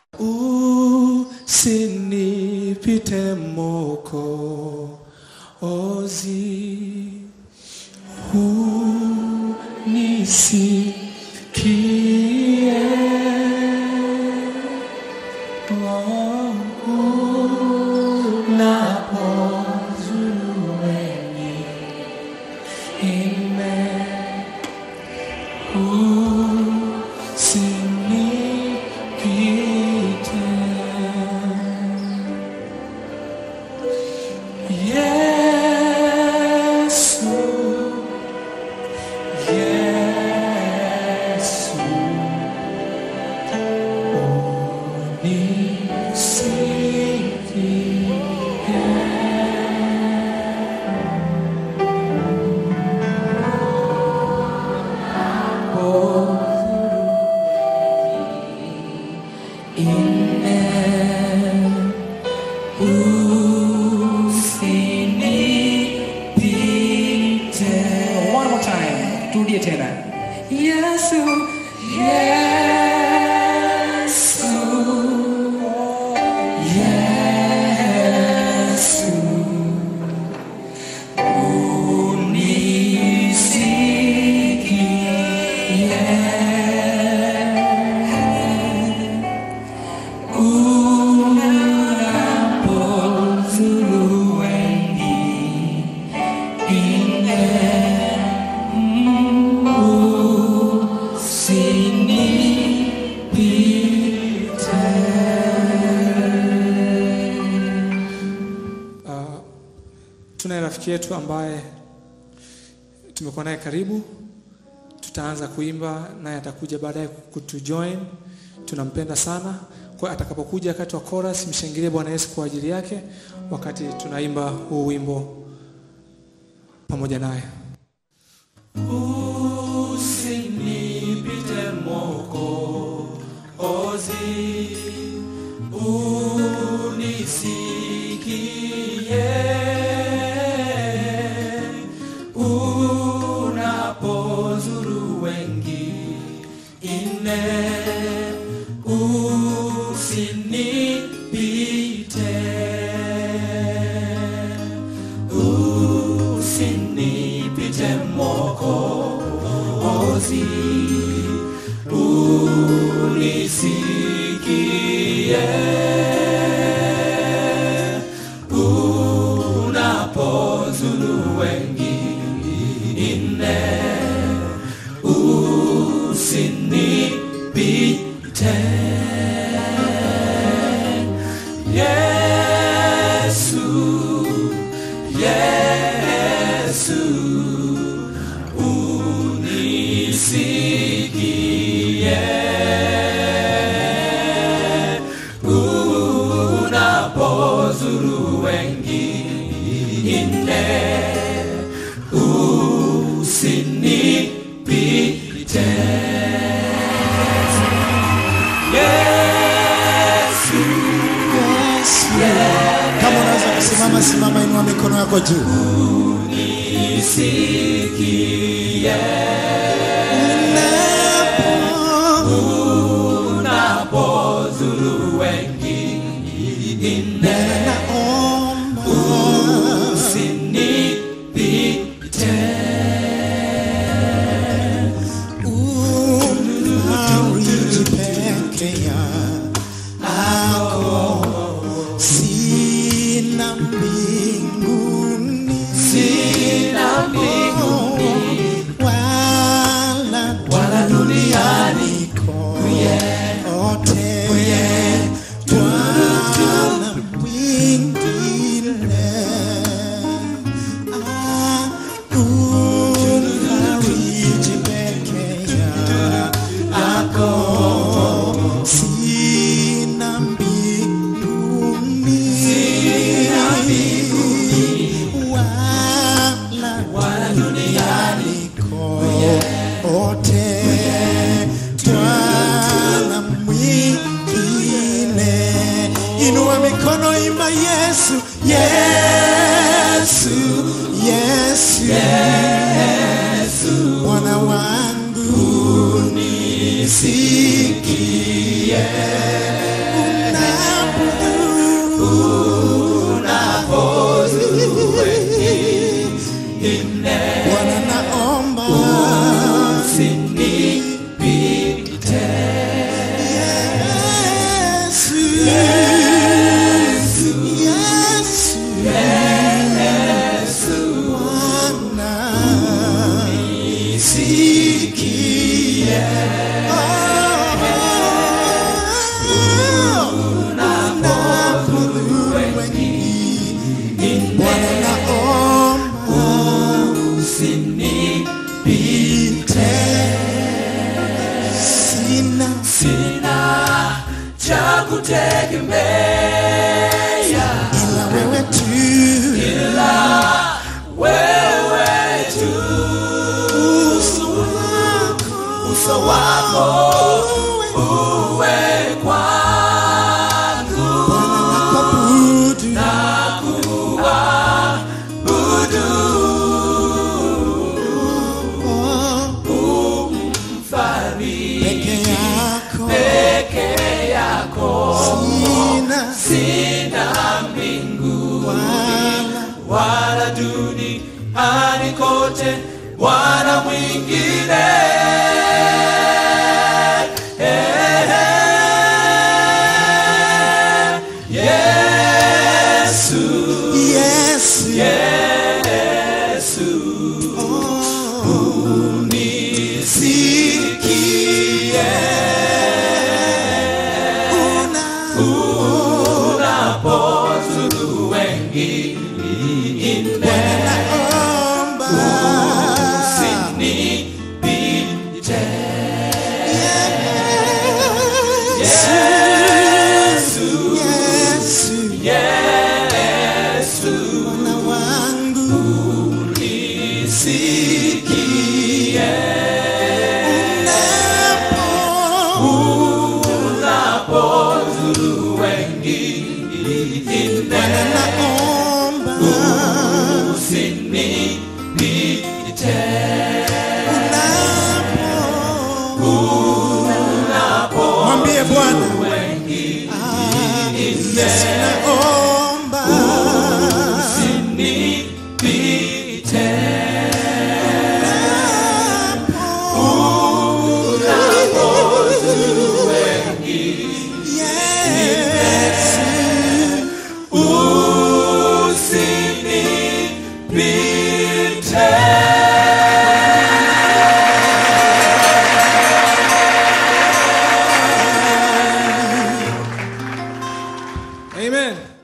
usinipite moko ozi unisikie wangu napozueni ime usinipite Yesu, Yesu, unisikie. One more time. Turudie tena. Yesu, Yesu, Yesu, unisikie. Unapozuru wengi Uh, tunaye rafiki yetu ambaye tumekuwa naye karibu, tutaanza kuimba naye atakuja baadaye kutujoin. Tunampenda sana, kwa atakapokuja wakati wa chorus, mshangilie Bwana Yesu kwa ajili yake wakati tunaimba huu wimbo pamoja naye. Usinipite moko ozi unisikie unapozuru wengi ine usinipite usinipite moko ozi unisikie unapozuru wengine usinipite Yesu Yesu unisikie unapozuru wengine usinipite Yesu Kama unaweza kusimama, simama, inua mikono yako juu. nisikie unapozuru wengine usinipite Unafariji peke yako, sina mbinguni sina mbinguni wala wala duniani kote, Bwana mwingine Ah, unafariji peke yako, sina mbinguni wala wala duniani kote Bwana mwingine. Inua mikono, imba Yesu, Yesu, Yesu, Yesu, Bwana wangu nisikie Bwana naomba Yesu, Yesu, Yesu, Bwana nisikie. Oh, unapodhuru wengine. Bwana naomba usinipite. Sina cha kutegemea ila wewe tu, wewe tu, uso wako, uso wako uwe kwangu, Bwana nakuabudu. Oh, peke yako peke yako sina sina mbingu wala wala duniani kote wana mwingine Yesu, Yesu, Yesu, unisikie una unapozuru wengine naomba usinipite Yesu, Yesu, Yesu, Bwana wangu nisikie unapo unapozuru wengine Bwana naomba usinipite unapo mwambie Bwana Ah, Yesu naomba usinipite Yesu usinipite Amen.